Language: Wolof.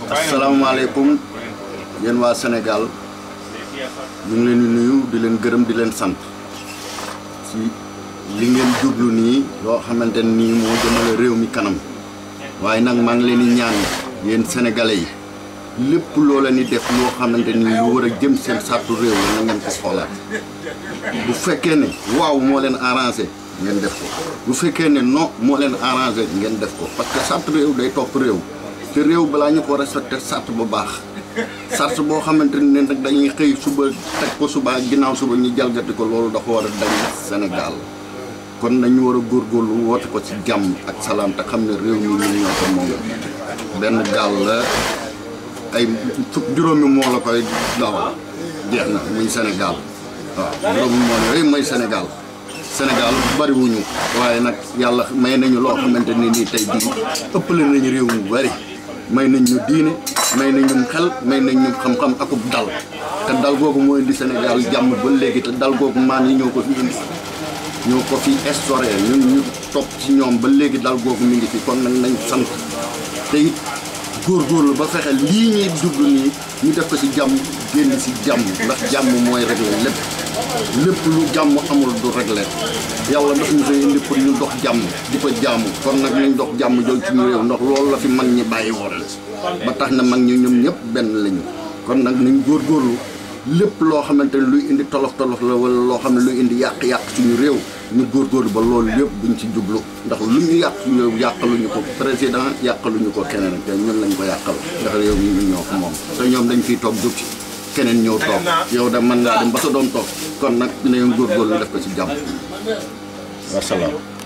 asalaamaaleykum yéen waa Sénégal ñu ngi leen di nuyu di leen gërëm di leen sant ci li ngeen jublu nii loo xamante nii moo jëmale réew mi kanam waaye nag maa ngi leen di ñaan yéen sénégalais yi lépp loo leen di def loo xamante ni lu war a jëm seen sàttu réew la na ngeen ko xoolaat bu fekkee ne waaw moo leen arrangé ngeen def ko bu fekkee ne non moo leen arrangé ngeen def ko parce que sàtt réew day topp réew te réew balaa ñu ko respecté sàtt bu baax sàrt boo xamante ne nag dañuy xëy suba teg ko suba ginnaaw suba ñu jalgati ko loolu dafa war a dañ Sénégal kon nañu war a góorgóorlu woote ko ci jàmm ak salaam te xam ne réew mi ñun ñoo ko moom benn gaal la ay fukk juróomi moo la koy dawal jeex na muy Sénégal waaw juróomi moo la mooy Sénégal Sénégal bariwuñu waaye nag yàlla may nañu loo xamante ne nii tey jii ëppale nañu réew mu bari may nañ ñu diine may nañ ñu xel may nañ ñu xam-xam akub dal te dal googu moo indi Sénégal jàmm ba léegi te dal googu maan yi ñoo ko fi indi ñoo ko fi instauré ñun ñu topp ci ñoom ba léegi dal googu mi ngi fi kon nag nañ sant te it góorgóorlu ba fexe lii ñuy jublu nii ñu def ko ci jàmm génn ci jàmm ndax jàmm mooy régler lépp lépp lu jàmm amul du régler yàlla daf ñu fay indi pour ñu dox jàmm di ko jàmm kon nag nañ dox jàmm jooju ci ñu réew ndax loolu la fi mag ñi bàyyi woon ba tax na mag ñi ñoom ñëpp benn lañu kon nag nañ góorgóorlu lépp loo xamante ne luy indi tolof tolof la wala loo xam ne luy indi yàq-yàq suñu réew ñu góorgóorlu ba loolu lépp buñ ci jublu ndax lu ñu yàq suñu réew yàqaluñu ko président yàqaluñu ko keneen te ñun lañ ko yàqal ndax réew mi ñu ñoo ko moom te ñoom dañ fiy toog jóg ci keneen ñëw toog yow da mën ngaa dem ba sa doom toog kon nag dinañ góorgóorlu def ko ci jàmm wasalaam